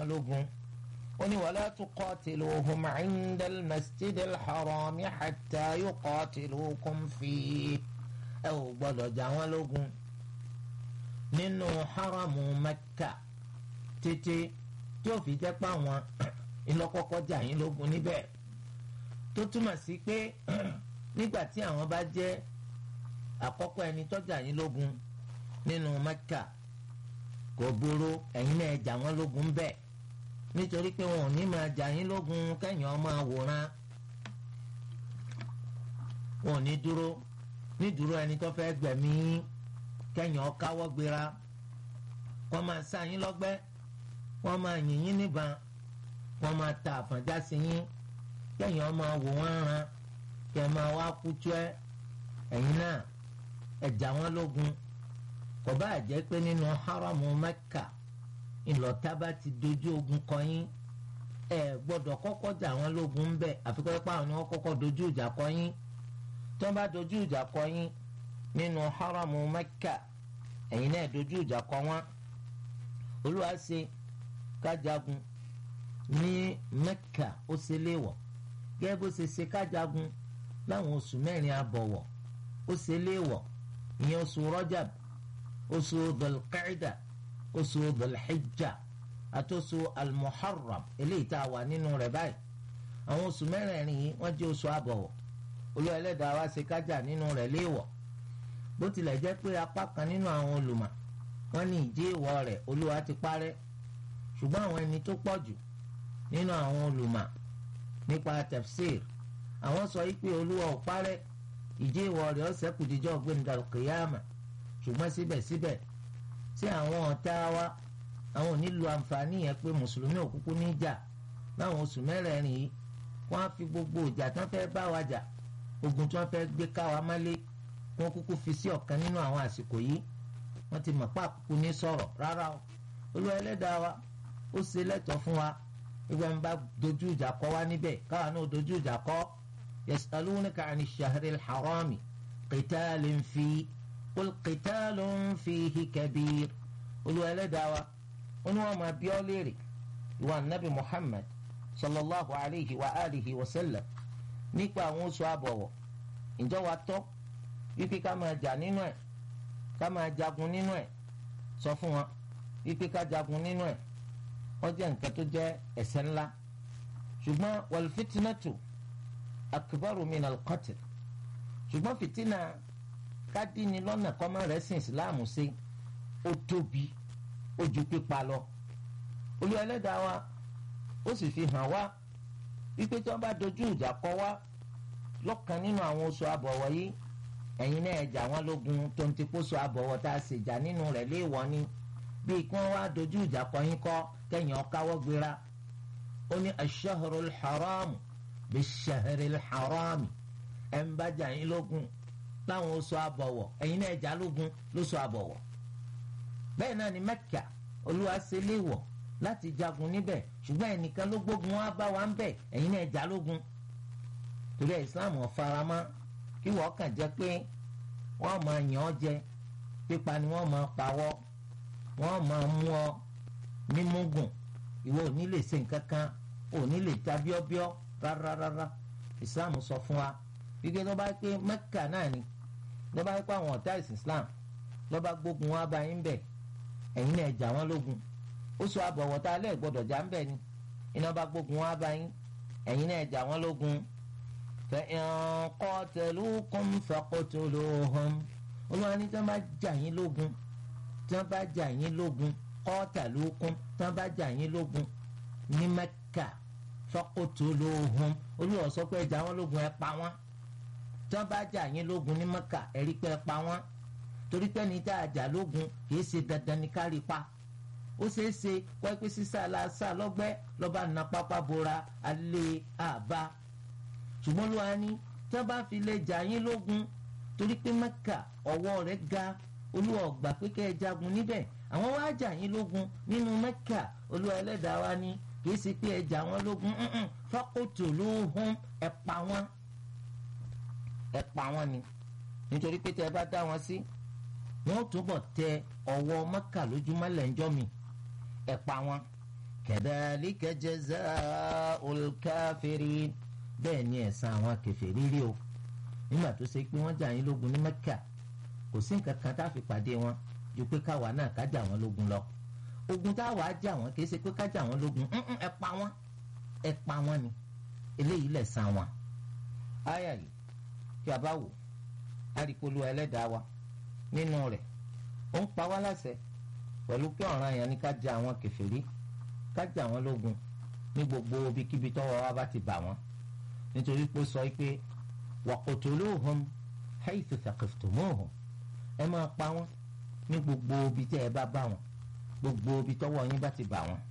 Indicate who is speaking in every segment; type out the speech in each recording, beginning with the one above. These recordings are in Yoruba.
Speaker 1: wọ́n lógun ó ní wala tuqatiluhum inda al-masjidil harami hatta yuqatilukum fihi ẹ ò gbọ́dọ̀ jà wọ́n lógun nínú haramu Mẹ́kà títí tí ó fi jẹ́ pé àwọn ìlọ́kọ́kọ́ jà yín lógun níbẹ̀ tó túmọ̀ sí pé nígbà tí àwọn bá jẹ́ àkọ́kọ́ ẹni tó jà yín lógun nínú Mẹ́kà kò burú ẹ̀yin náà jà wọ́n lógun bẹ́ẹ̀ nítorí pé wọn ò ní máa jà yín lógun kẹ́yìn ọmọ àwòrán wọn ò ní dúró ní dúró ẹni tó fẹ́ gbẹ̀mí kẹ́yìn ọkáwọ́ gbéra wọ́n máa sá yín lọ́gbẹ́ wọ́n máa yìn yín níbọn wọ́n máa ta àfọ̀njá sí yín kẹ́yìn ọmọ wò wọ́n ran kẹ́ máa wá kútu ẹ ẹ̀yin náà ẹ jà wọ́n lógun kò bá jẹ́ pé nínú haramu Mẹ́kà ìlọ́tà bá ti dojú ogun kọ yín ẹ gbọ́dọ̀ kọ́kọ́ jà wọ́n lógun ń bẹ̀ àfikún ẹ̀pá àwọn ni wọ́n kọ́kọ́ dojú ìjà kọ yín tí wọ́n bá dojú ìjà kọ yín nínú haramu Mẹ́kà ẹ̀yin náà dojú ìjà kọ wọ́n Olúwa ṣe kájagun ní Mẹ́kà ó ṣe léèwọ̀ gẹ́gẹ́ bó ṣe ṣe kájagun láwọn oṣù mẹ́rin àbọ̀wọ̀ ó ṣe léèwọ̀ ìyẹn oṣù Rajab oṣù Dhul-Qa'da oṣù Dhul-Hijja àti oṣù Al-Muharram eléyìí tá a wà nínú rẹ̀ báyìí àwọn oṣù mẹ́rẹ̀ẹ̀rin yìí wọ́n jẹ́ oṣù àbọ̀wọ̀ Olúwa Ẹlẹ́dàá wa ṣe kájà nínú rẹ̀ léèwọ̀ bó tilẹ̀ jẹ́ pé apá kan nínú àwọn olùmọ̀ wọ́n ní ìdí ìwọ̀ rẹ̀ Olúwa ti parẹ́ ṣùgbọ́n àwọn ẹni tó pọ̀ jù nínú àwọn olùmọ̀ nípa tafsir àwọn sọ yìí pé Olúwa ò parẹ́ ìdí ìwọ̀ rẹ̀ ó ṣẹ́kù díjọ́ gbẹ̀ndàlùkìyàmà ṣùgbọ́n síbẹ̀síbẹ̀ tí àwọn ọ̀tá wa àwọn ò ní lo àǹfààní yẹn pé mùsùlùmí òkúkú ní jà láwọn oṣù mẹ́rẹ̀ẹ̀rin yìí wọ́n á fi gbogbo ìjà tí wọ́n fẹ́ bá wa jà ogun tí wọ́n fẹ́ gbé ká wa mọ́lé wọ́n kúkú fi sí ọ̀kan nínú àwọn àsìkò yìí wọ́n ti mọ̀ pé àkókò ní sọ̀rọ̀ rárá o Olúwa ẹlẹ́dàá wa ó ṣe lẹ́tọ̀ọ́ fún wa ìgbà ń bá dojú ìjà kọ wá níbẹ̀ káwa náà dojú ìjà kọ yasalunaka ani shahril harami qitalin fi qul qitalun fihi kabir Olúwa ẹlẹ́dàá wa ó ní wọ́n máa bí ọ́ léèrè ìwà nabi Muhammad sallallahu alayhi wa alihi wa sallam nípa àwọn oṣù àbọ̀wọ̀ ǹjọ́ wa tọ́ wípé ká máa jà nínú ẹ̀ ká máa jagun nínú ẹ̀ sọ fún wọn wípé ká jagun nínú ẹ̀ wọ́n jẹ́ nǹkan tó jẹ́ ẹ̀ṣẹ̀ ńlá ṣùgbọ́n wal fitnatu akbaru min al-qatl ṣùgbọ́n fìtínà kádìní lọ́nà kọ́mọ́ rẹ̀ sìn ìsìláàmù sí ó tóbi ó ju pípa lọ olú ẹlẹ́dàá wa ó sì fi hàn wá wípé tí wọ́n bá dojú ìjà kọ wá lọ́kàn nínú àwọn oṣù àbọ̀wọ̀ yìí ẹ̀yin náà ẹ̀jà wọn lógun tó ń ti kóso àbọ̀wọ̀ tá a sì jà nínú rẹ̀ léèwọ̀ ni bíi kí wọ́n wá dojú ìjà kọ yín kọ́ kẹ́yìn ọ̀káwọ́ gbéra ó ní ash-shahrul haramu bish-shahril harami ẹ̀ ń bá jà yín lógun láwọn oṣù àbọ̀wọ̀ ẹ̀yin náà ẹ̀jà lógun lóṣù àbọ̀wọ̀ bẹ́ẹ̀ náà ni Mẹ́kà olúwa ṣe léèwọ̀ láti jagun níbẹ̀ ṣùgbọ́n ẹnìkan ló gbógun wá bá wa ń bẹ̀ ẹ̀yin náà ẹ̀jà lógun torí ẹ̀ Islam ọ̀faramá kí wọ́n kàn jẹ́ pé wọ́n máa yàn ọ́ jẹ pípa ni wọ́n máa pawọ́ wọ́n máa mú ọ nímúgùn ìwọ ò ní lè ṣe nǹkan kan ò ní lè ta bíọ́bíọ́ rárárárá Islam sọ fún wa wípé ló bá pé Mẹ́kà náà ni ló bá pé àwọn ọ̀tá ìsìn Islam ló bá gbógun wá bá yín bẹ̀ ẹ̀yin náà jà wọ́n lógun ó sọ àbọ̀wọ̀ tá a lẹ́ẹ̀ gbọ́dọ̀ jà ń bẹ̀ ni iná bá gbógun wá bá yín ẹ̀yin náà jà wọ́n lógun فإن قاتلوكم فاقتلوهم olúwa ní tí wọ́n bá jà yín lógun tí wọ́n bá jà yín lógun qataluukum tí wọ́n bá jà yín lógun ní Mẹ́kà faqtuluhum olúwa sọ pé ẹ jà wọ́n lógun ẹ pa wọ́n tí wọ́n bá jà yín lógun ní Mẹ́kà ẹ rí pé ẹ pa wọ́n torí pé ní tá a jà lógun kìí ṣe dandan ní kárí pa ó ṣeé ṣe wáyé pé sísá aláṣà lọ́gbẹ́ lọ́ba nà pápá bora alẹ́ àbá ṣùgbọ́n ló wá ní tí wọ́n bá fi lè jà yín lógun torí pé mẹ́kà ọwọ́ rẹ̀ ga olúwa ọ̀gbà pé kẹ́ ẹ jagun níbẹ̀ àwọn wá jà yín lógun nínú mẹ́kà olúwa ẹlẹ́dàá wa ní kìí ṣe pé ẹ jà wọ́n lógun faqtuluhum ẹ pa wọ́n ẹ pa wọ́n ni nítorí pé tẹ́ ẹ bá dá wọn sí wọ́n túbọ̀ tẹ ọwọ́ mẹ́kà lójúmọ́ lẹ́njọ́ mi ẹ pa wọ́n kadhalika jazaa'ul kafirin bẹ́ẹ̀ ni ẹ̀san àwọn kèfèrí rí o nígbà tó ṣe pé wọ́n jà yín lógun ní Mẹ́kà kò sí nǹkan kan tá a fi pàdé wọn ju pé káwa náà ká jà wọ́n lógun lọ ogun táwa á jà wọ́n kì í ṣe pé ká jà wọ́n lógun ẹ pa wọ́n ẹ pa wọ́n ni eléyìí lẹ̀san wọn. àyà yìí kí a bá wò àríkolu ẹlẹ́dàá wa nínú rẹ̀ ó ń pa wá láṣẹ pẹ̀lú pé ọ̀ràn yẹn ni ká jà àwọn kèfèrí ká jà wọ́n lógun ní gbogbo ibikíbi tọ́wọ́ wa bá ti bà wọ́n nítorí pé ó sọ pé waqtuluhum haythu thaqiftumuhum ẹ máa pa wọ́n ní gbogbo ibi tẹ́ ẹ bá bá wọn gbogbo ibi tọ́wọ́ yín bá ti bà wọ́n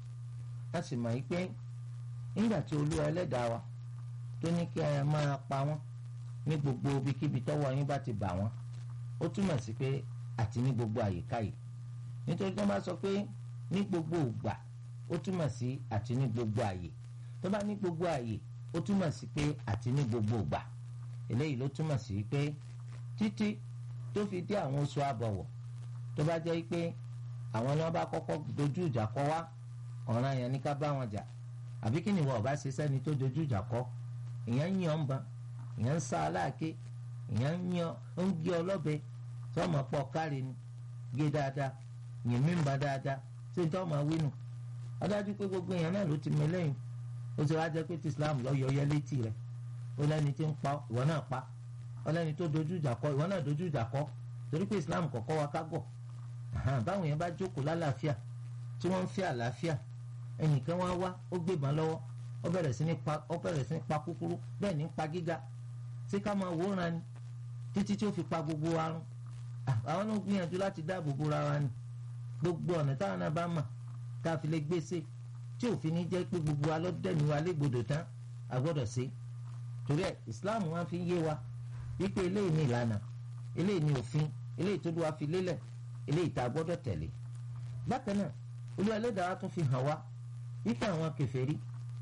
Speaker 1: a sì mọ̀ yí pé nígbà tí olúwa ẹlẹ́dàá wa tó ní kí ẹ máa pa wọ́n ní gbogbo ibikíbi tọ́wọ́ yín bá ti bà wọ́n ó túmọ̀ sí pé àti ní gbogbo àyíká yìí nítorí tó bá sọ pé ní gbogbo ìgbà ó túmọ̀ sí àti ní gbogbo àyè tó bá ní gbogbo àyè ó túmọ̀ sí pé àti ní gbogbo ìgbà eléyìí ló túmọ̀ sí pé títí tó fi dé àwọn oṣù àbọ̀wọ̀ tó bá jẹ́ pé àwọn ni wọ́n bá kọ́kọ́ dojú ìjà kọ wá ọ̀ràn yẹn ní ká bá wọn jà àbí kí ni wọ́n bá ṣe sẹ́ni tó dojú ìjà kọ ìyẹn ń yan ń ban ìyẹn ń sá aláàké ìyẹn ń yan ń gé ọlọ́bẹ tí wọ́n máa pọ̀ káre ni gé dáadáa yìn mí ń ba dáadáa ṣé tí wọ́n máa wí nù ọdájú pé gbogbo èèyàn náà ló ti mọ lẹ́yìn ó ti wá jẹ́ pé tí Islam lọ yọyẹ létí rẹ̀ ó lẹ́ni tí ń pa ìwọ náà pa ó lẹ́ni tó dojú ìjà kọ ìwọ náà dojú ìjà kọ torí pé Islam kọ̀kọ́ wa ká gọ̀ báwọn yẹn bá jókòó lálàáfíà tí wọ́n ń fẹ́ àlàáfíà ẹnìkan wá wá ó gbébọn lọ́wọ́ ó bẹ̀rẹ̀ sí ní pa ó bẹ̀rẹ̀ sí ní pa kúkúrú bẹ́ẹ̀ ní pa gíga ṣé ká máa wòran ni títí tí ó fi pa gbogbo wa run àwọn náà gbìyànjú láti dáàbò bo ra wa ni gbogbo ọ̀nà táwọn náà bá mà tá a fi lè gbèsè tí òfin ní jẹ́ pé gbogbo wa lọ́dẹ̀ni wa légbodò tán a gbọ́dọ̀ ṣe torí ẹ̀ Islam wa fi ń yé wa wípé eléyìí ní ìlànà eléyìí ní òfin eléyìí tó lù wá fi lélẹ̀ eléyìí tá a gbọ́dọ̀ tẹ̀lé bákan náà Olúwa Ẹlẹ́dàá wa tún fi hàn wá wípé àwọn kèfèrí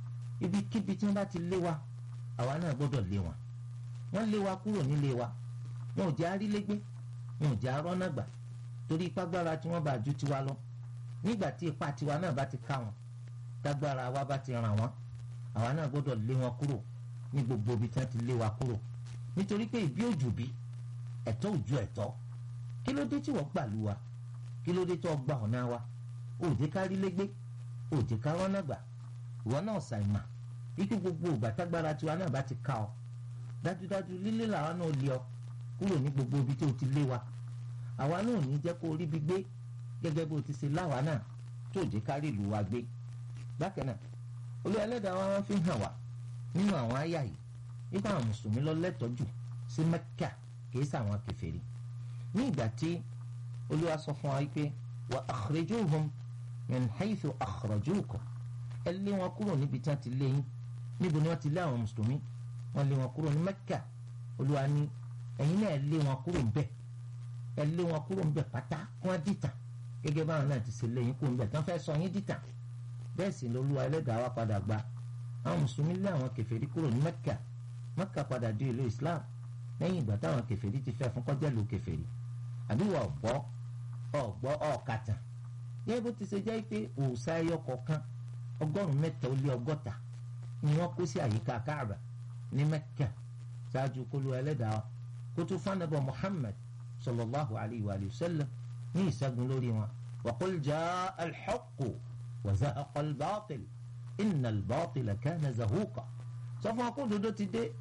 Speaker 1: ibikíbi tí wọ́n bá ti lé wa àwa náà gbọ́dọ̀ lé wọn wọ́n lé wa kúrò nílé wa wọn ò jẹ́ arílégbé wọn ò jẹ́ arọ́nàgbà torí ipá gbára tí wọ́n bá ju tiwa lọ nígbà tí ipá tiwa náà bá ti ká wọn tágbára wa bá ti ràn wọ́n àwa náà gbọ́dọ̀ lé wọn kúrò ní gbogbo ibi tí wọ́n ti lé wa kúrò nítorí pé ìbí òjò bí ẹ̀tọ́ òjò ẹ̀tọ́ kí ló dé tí wọ́n gbà lù wa kí ló dé tí wọ́n gba ọ̀nà wa òde kárí légbé òde kárọ́nà gbà ìwọ náà ṣàìmà ikú gbogbo ìgbà tágbára tiwa náà bá ti ká ọ dájúdájú lílé làwọn náà lé ọ kúrò ní gbogbo ibi tí o ti lé wa àwa náà ò ní jẹ́ kó rí bí gbé gẹ́gẹ́ bó ti ṣe láwa náà tó òde kárí ìlú wa gbé bákan náà Olúwa Ẹlẹ́dàá wa wọ́n fi hàn wá nínú àwọn àyà yìí nípa àwọn mùsùlùmí lọ lẹ́tọ̀ọ́ jù sí Mẹ́kà kìí sàwọn kèfèrí ní ìgbà tí Olúwa sọ fún wa pé wa akhrijuhum min haythu akhrajukum ẹ lé wọn kúrò níbi tí wọ́n ti lé yín níbo ni wọ́n ti lé àwọn mùsùlùmí wọ́n lé wọn kúrò ní Mẹ́kà Olúwa ní ẹ̀yin náà ẹ lé wọn kúrò ńbẹ̀ ẹ lé wọn kúrò ńbẹ̀ pátá kí wọ́n dìtà gẹ́gẹ́ báwọn náà ti ṣe lé yín kúrò ńbẹ̀ tí wọ́n fẹ́ sọ yín dìtà bẹ́ẹ̀ sì lọ́lúwa ẹlẹ́dàá wa padà gba àwọn mùsùlùmí lé àwọn kèfèrí kúrò ní Mẹ́kà Mẹ́kà padà di ìlú Islam lẹ́yìn ìgbà táwọn kèfèrí ti fẹ́ fún kọjá ìlú kèfèrí àbí wà ọ̀gbọ́ ọ̀gbọ́ ọ̀kàtàn yẹ́n bó ti ṣe jẹ́ pé òòṣà ẹyọ kọ̀ọ̀kan ọgọ́rùn-ún mẹ́ta ó lé ọgọ́ta ni wọ́n kó sí àyíká Káàbà ní Mẹ́kà ṣáájú kólú ẹlẹ́dàá wa kó tó fánàbọ̀ Muhammad sallallahu alayhi wa sallam ní ìṣẹ́gun lórí wọn wa qul jaa al-haqqu wa zahaqa al-batil inna al-batila kana zahuqa sọ fún wa kó dodo ti dé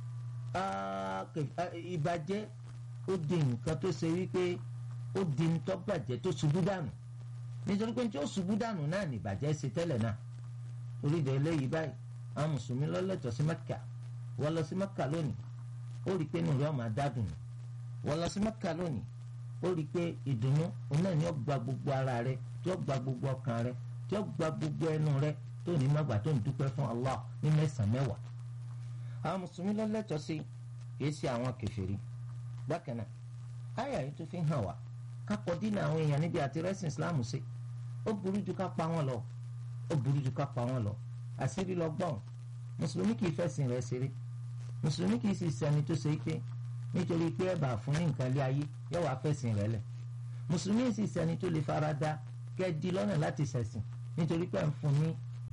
Speaker 1: ìbàjẹ́ ó di nǹkan tó ṣe wípé ó di ntọ́ bàjẹ́ tó ṣubú dànù nítorí pé tí ó ṣubú dànù náà ní ìbàjẹ́ ṣe tẹ́lẹ̀ náà orí ìdè eléyìí báyìí àwọn mùsùlùmí lọ́lẹ́tọ̀ sí mẹ́kà wọ́n lọ sí mẹ́kà lónìí ó rí i pé inú rẹ̀ ọ̀mà dádùn ní wọ́n lọ sí mẹ́kà lónìí ó rí i pé ìdùnnú òun náà ni ó gba gbogbo ara rẹ̀ tí ó gba gbogbo ọkàn rẹ̀ tí ó gba gbogbo ẹnu rẹ̀ tó ní má gbà tó ń dúpẹ́ fún Allah ní mẹ́sàn-án mẹ́wàá àwọn mùsùlùmí lọ́lẹ́tọ̀ sí kìí ṣe àwọn kèfèrí bákan náà àyà yìí tó fi hàn wá kápọ̀ dínà àwọn èèyàn níbi àti rẹ́sìn islam ṣe ó burú ju ká pa wọ́n lọ ó burú ju ká pa wọ́n lọ àṣírí lọ gbọ́n mùsùlùmí kìí fẹ̀sìn rẹ̀ ṣeré mùsùlùmí kìí sì ṣẹni tó ṣe pé nítorí pé ẹ bá fún ní nǹkan lé ayé yóò wá fẹ̀sìn rẹ̀ lẹ̀ mùsùlùmí sì ṣẹni tó lè fara da kẹ́ di lọ́nà láti ṣẹ̀sìn nítorí pé ẹ ń fún ní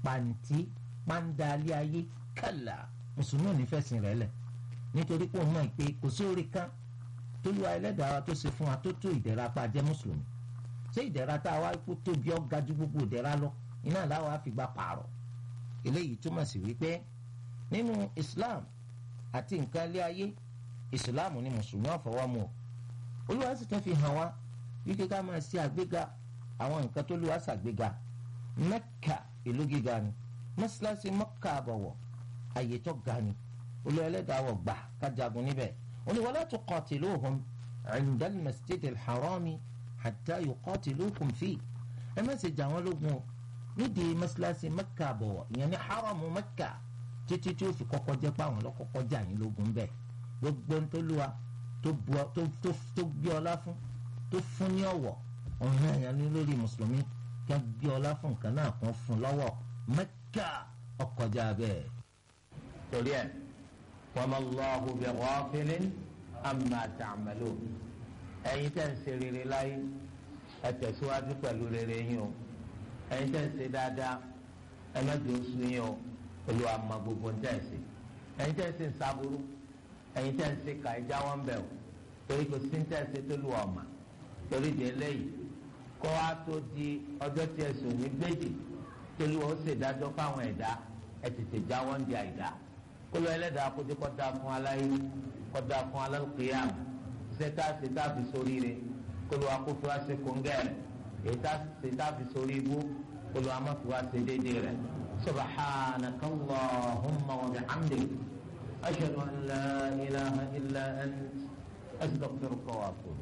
Speaker 1: pàǹtí pàǹdálí ayé kàlà mùsùlùmí ò ní fẹ̀sìn rẹ̀ lẹ̀ nítorí pé òun mọ̀ pé kò sí orí kan tólúwa ẹlẹ́dàá wa tó ṣe fún wa tó tó ìdẹ̀ra pa jẹ́ mùsùlùmí ṣé ìdẹ̀ra tá a wá kó tóbi ọ́ ga ju gbogbo ìdẹ̀ra lọ iná làwọn á fi gba pààrọ̀ eléyìí túmọ̀ sí wípé nínú Islam àti nǹkan ilé ayé Islam ni mùsùlùmí ọ̀fọwọ́mu o olúwa sì tún fi hàn wá wípé ká máa ṣe àgbéga àwọn nǹkan tó lùwà ṣàgbéga Mẹ́kà ìlú gíga ni mọ́ṣáláṣí Mẹ́kà àbọ̀wọ̀ àyè tó ga ni olúwa ẹlẹ́dàá wọ̀ gbà kájagun níbẹ̀ oni wala tuqatiluhum inda al-masjid al-harami hatta yuqatilukum fi ẹ má ṣe jà wọ́n lógun o nídìí mọ́ṣáláṣí mẹ́kà bọ̀wọ̀ ìyẹn ní haramu mẹ́kà títí tí ó fi kọ́kọ́ jẹ́ pé àwọn lọ́kọ́kọ́ jà yín lógun bẹ́ẹ̀ gbogbo ntòlúwa tó gbé ọlá fún tó fún ní ọ̀wọ̀ ọ̀hún ẹ̀yàn ní lórí mùsùlùmí kí wọ́n gbé ọlá fún nǹkan náà kún fún lọ́wọ́ mẹ́kà ọkọjá bẹ́ẹ̀.
Speaker 2: torí ẹ̀ wama Allahu bi ghafilin amma ta'malun ẹ̀yin tẹ́ ń ṣe rere láyé ẹ tẹ̀síwájú pẹ̀lú rere yín o ẹ̀yin tẹ́ ń ṣe dáadáa ẹ má jẹ́ oṣù yín o Olúwa mọ gbogbo ń tẹ́ ń ṣe ẹ̀yin tẹ́ ń ṣe ń sábúrú ẹ̀yin tẹ́ ń ṣe kà ẹ jáwọ́ ń bẹ̀ o torí kò sí ń tẹ́ ń ṣe tó lu ọ̀mà torí di eléyìí kó wá tó di ọjọ́ tí ẹ sùn ní gbèjì tó lu ó ṣèdájọ́ fáwọn ẹ̀dá ẹ tètè jáwọ́ ń di àìdá kólú ẹlẹ́dàá kó dé kó dáa fún aláyé kó dáa fún alálùkìyàm ṣẹ́tà ṣẹ́tà fi sórí rẹ̀ kólú akófó wá ṣe kóńgẹ́rẹ̀ ètà ṣẹ́tà fi sórí ibú kólú amáfi wá ṣe déédéé rẹ̀ subhanaka allahumma wa bihamdik ashhadu an la ilaha illa ant astaghfiruka wa atubu.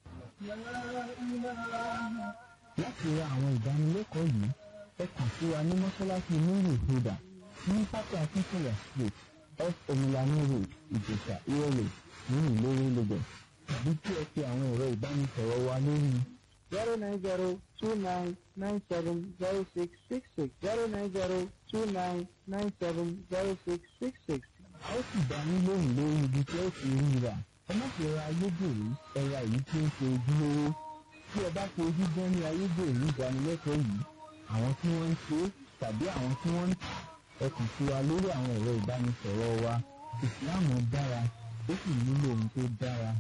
Speaker 3: láti ra àwọn ìdánilẹ́kọ̀ọ́ yìí ẹ kàn sí wa ní mọ́ṣáláṣí nuru huda ní pápá akínkùnlẹ̀ street off omilani road ìjẹ̀sà ìrọ̀lẹ̀ nínú ìlórí lagos tàbí kí ẹ pe àwọn ẹ̀rọ ìbánisọ̀rọ̀ wa lórí zero nine zero two nine nine seven zero six six six zero nine zero two nine nine seven zero six six six. a ó sì dá yín lóhùn lórí ibi tí ó ti rí rà ẹ má fi ra ayédèrú ẹ ra èyí tí ó ṣe ojúlówó tí ẹ bá fi ojú gan ní ayédèrú ìdánilẹ́kọ̀ọ́ yìí àwọn tí wọ́n ń ṣe é tàbí àwọn tí wọ́n ń tà ẹ kàn sí wa lórí àwọn ẹ̀rọ ìbánisọ̀rọ̀ wa ìsìláàmù dára ó sì nílò ohun tó dára.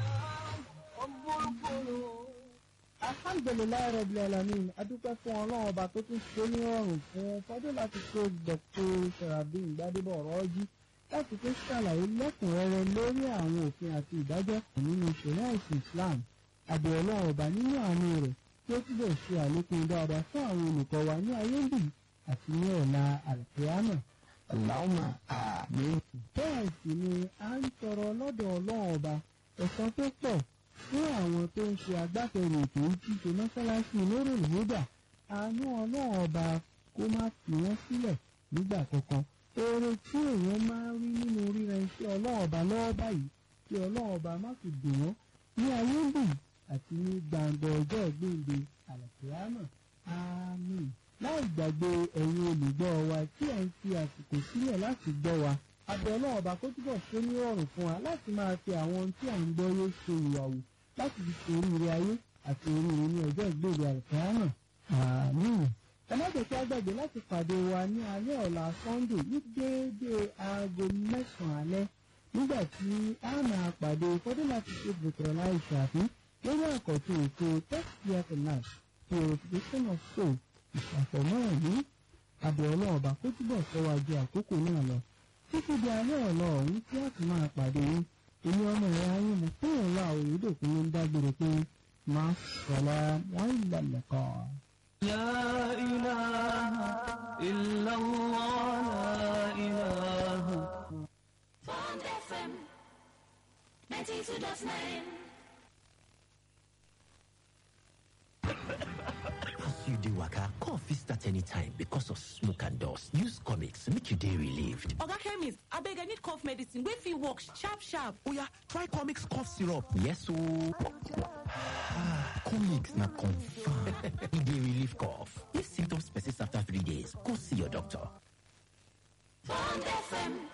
Speaker 3: alhamdulilayi rabil alamin adúpẹ́ fún ọlọ́run ọba tó tún ṣe ní ọrùn fún fọdún láti kó dr sarabin gbadebo ọ̀rọ̀ jí láti tún ṣàlàyé lẹ́kùnrẹ́rẹ́ lórí àwọn òfin àti ìdájọ́ nínú ìṣẹ̀lẹ̀ ẹ̀sìn islam àbẹ̀ ọlọ́run ọba nínú àánú rẹ̀ tí ó túbọ̀ ṣe àlékún dáadáa fún àwọn olùkọ́ wa ní ayé ń bì àti ní ọ̀la àlùkìyámà.
Speaker 4: Allahumma àmín.
Speaker 3: bẹ́ẹ̀ sì ni a ń tọrọ lọ́dọ̀ ọlọ́run ọba ẹ̀san tó pọ̀ fún àwọn tó ń ṣe agbátẹrù ètò ìṣíṣe mọ́sálásí lórí ìhódà àánú ọlọ́run ọba kó má fi wọ́n sílẹ̀ nígbà kankan. oore tí èèyàn máa ń rí nínú ríran iṣẹ́ ọlọ́run ọba lọ́wọ́ báyìí kí ọlọ́run ọba má fi dùn wọ́n ní ayé ń bì àti ní gbàǹgbà ọjọ́ ìgbéǹde àlùkìyámà. àmín láì gbàgbé ẹ̀yin olùgbọ́ wa tí ẹ̀ ń fi àsìkò sílẹ̀ láti gbọ́ wa abẹ́ ọlọ́run ọba kó túbọ̀ ṣe ní ọ̀rùn fún wa láti máa fi àwọn ohun tí à ń gbọ́ yé ṣe ìwàwù láti fi ṣe oríire ayé àti oríire ní ọjọ́ ìgbèrè àlùkìyámà. àmín ẹ má jẹ́ kí á gbàgbé láti pàdé wa ní alẹ́ ọ̀la sunday ní déédéé aago mẹ́sàn-án alẹ́ nígbà tí a máa pàdé fọdún láti ṣe bùtọ̀rọ̀ láì ṣàfihàn lórí àkọ́tún ètò tẹ́sítì náà purification of soul ìṣàfọ̀mọ́ ẹ̀mí abẹ́ ọlọ́run ọba kó túbọ̀ sọ́wájú àkókò náà lọ títí di alẹ́ ọ̀la ọ̀hún tí a ti máa pàdé yín èmi ọmọ ẹ̀rọ ayé mo fún ìlà òyìnbó ló ń dágbére pé máa sọ̀lá wọ́n ìlànà kan.
Speaker 5: لا إله إلا الله لا إله
Speaker 6: Bond FM 92.9
Speaker 4: As you dey waka, cough fit start anytime because of smoke and dust. Use comics make you dey relieved.
Speaker 7: oga chemist abeg i need cough medicine wey fit work sharp sharp
Speaker 4: Oya, try comics cough syrup. Yes ooo. comics na confirm. e dey relieve cough. If symptoms persist after three days, go see your doctor.
Speaker 6: Bond FM